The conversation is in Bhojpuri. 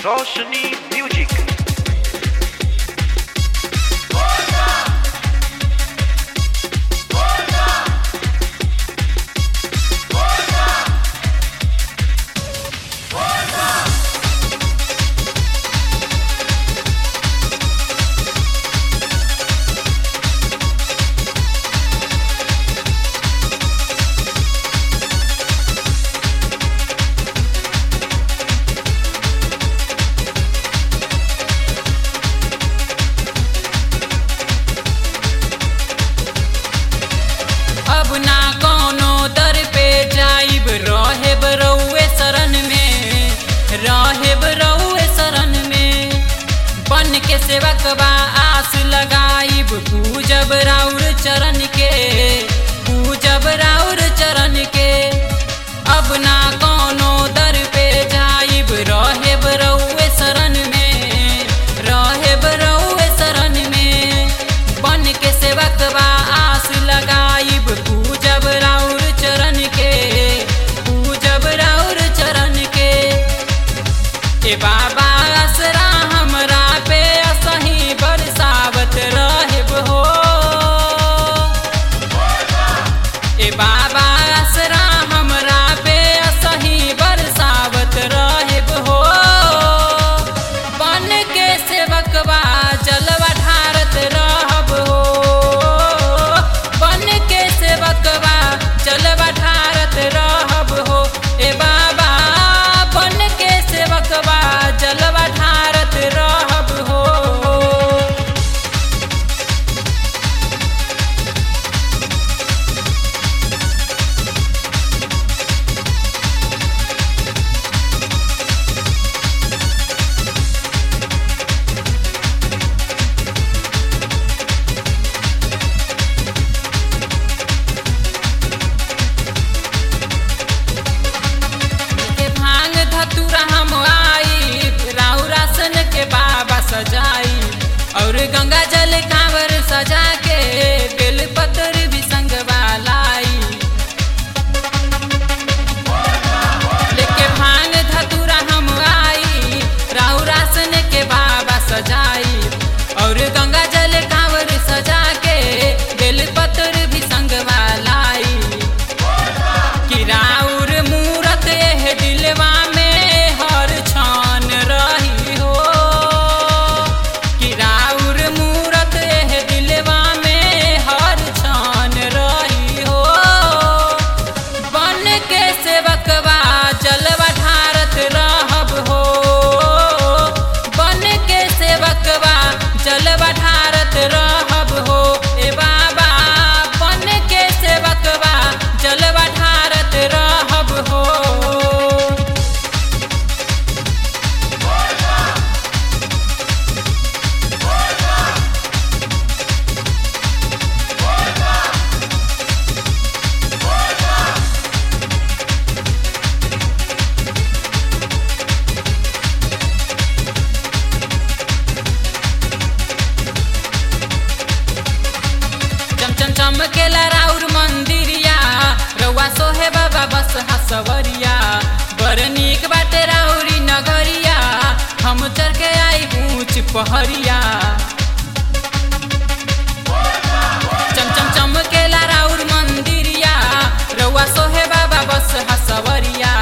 रोशनी म्यूजिक अब ना कोनो दर पे जाइब रहेब रउए शरण में रहेब रउए शरण में बन के सेवक बा आस लगाइब पूजब राउर चरण के पूजब राउर चरण के अब ना कोनो दर पे जाइब रहेब रउए शरण में रहेब रउए शरण में बन के सेवक बा आस लगाइब पूजब राउर चरण के पूजब राउर चरण के ए बाबा असरा हमरा पे असही बरसावत रहब हो ए बाबा असरा हमरा पे असही बरसावत रहब हो बन के सेवकवा जलवा ढारत रहब हो बन के सेवकवा जलवा ढारत रहब हो ए बाबा बन के सेवकवा जलवा ढारत रहब हो के भांग धतुरा हम आई राउरासन के बाबा सजाई और गंगा जल कांवर सजा के बेलपत्र भी संगवा लाई लेके भांग धतुरा हम आई राउरासन के बाबा सजाई और गंगा जल कांवर सजा के बेलपत्र भी संगवा लाई कि राउर मूरत एह दिलवा में हर छान रही हो कि राउर मूरत एह दिलवा में हर छान रही हो बन के सेवकवा जलवा ढारत रहब हो बन के सेवकवा जलवा ढारत रहब हो ए बाबा बन के सेवकवा जलवा ढारत रहब हो चम चम चमकेला राउर मंदिरिया रउआ सोहे बाबा बस हसवरिया बड़ नीक बाटे राउरी नगरिया हम चढ़ के आई ऊंच पहरिया चम चम चमकेला राउर मंदिरिया रउआ सोहे बाबा बस हसवरिया